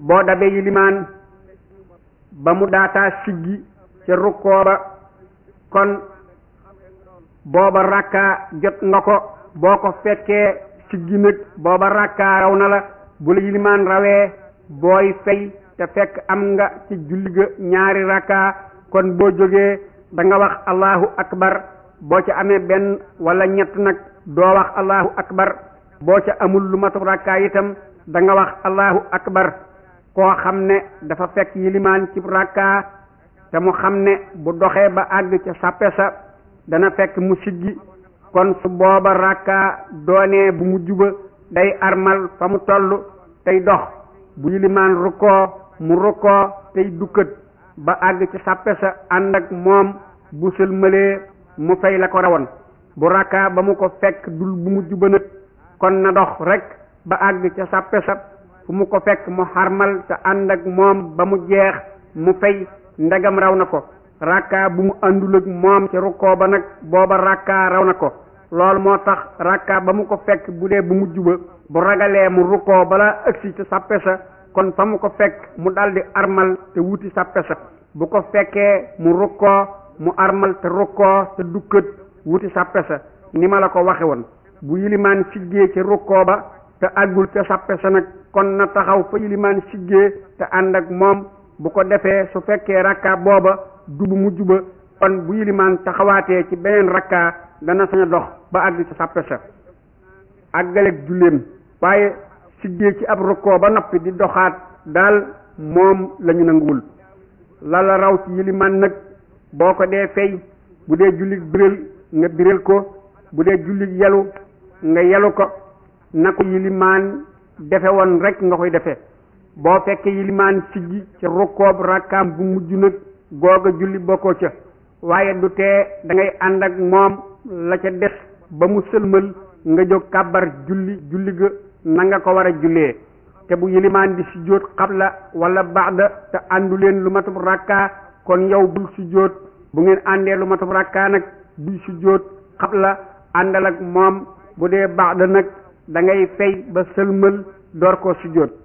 boo dabee yilimaan ba mu daataa siggi ca rukkoo ba kon booba rakkaa jot nga ko boo ko fekkee siggi nag booba rakkaa raw na la bu la yilimaan rawee booy fay te fekk am nga ci julli ga ñaari rakkaa kon boo jógee da nga wax allahu akbar boo ca amee benn wala ñett nag doo wax allahu akbar boo ca amul lu matu rakkaa itam da nga wax allahu akbar koo xam ne dafa fekk yilimaan ci rakkaa te mu xam ne bu doxee ba àgg ca sàppe sa dana fekk mu siggi kon su booba rakkaa doonee bu mujj ba day armal fa mu toll tey dox bu yilimaan rukkoo mu rukkoo tey dukkat ba àgg ci sàppe sa ànd ak moom bu sëlmalee mu fay la ko rawoon bu rakkaa ba mu ko fekk dul bu mujj ba nag kon na dox rek ba àgg ca sàppe sa fu mu ko fekk mu xarmal te ànd ak moom ba mu jeex mu fay ndegam raw na ko rakkaa bu mu àndul ak moom ca rukkoo ba nag booba rakkaa raw na ko loolu moo tax rakkaa ba mu ko fekk bu dee bu mujj ba bu ragalee mu rukkoo bala ëgsi ca sàppe sa kon fa mu ko fekk mu daldi armal te wuti sàppe sa bu ko fekkee mu rukkoo mu armal te rukkoo te dukkat wuti sàppe sa ni ma la ko waxe woon bu yilimaan siggee ca rukkoo ba te àggul ca sàppe sa nag kon na taxaw fa yilimaan siggee te ànd ak moom bu ko defee su fekkee rakkaa booba du bu mujj ba kon bu yilimaan taxawaatee ci beneen rakkaa dana sañ a dox ba àgg ca sàppe sa àggaleeg julleem waaye siggee ci ab rukkoo ba noppi di doxaat daal moom lañu nanguwul lala raw ci yilimaan nag boo ko dee fay bu dee jullit biral nga biral ko bu dee jullit yelu nga yelu ko na ko yilimaan defe woon rek nga koy defe boo fekkee yilimaan siggi ca rukkoob rakkaam bu mujj nag googa julli bokkoo ca waaye du tee da ngay ànd ak moom la ca des ba mu sëlmal nga jóg kàbbar julli julli ga na nga ko war a jullee te bu yilimaan di sujjóot xabla wala baxda te àndu leen lu matub rakkaa kon yow bul sujjóot bu ngeen àndee lu matub rakkaa nag buy sujjóot xabla àndal ak moom bu dee baxda nag da ngay fay ba sëlmal door koo sujjóot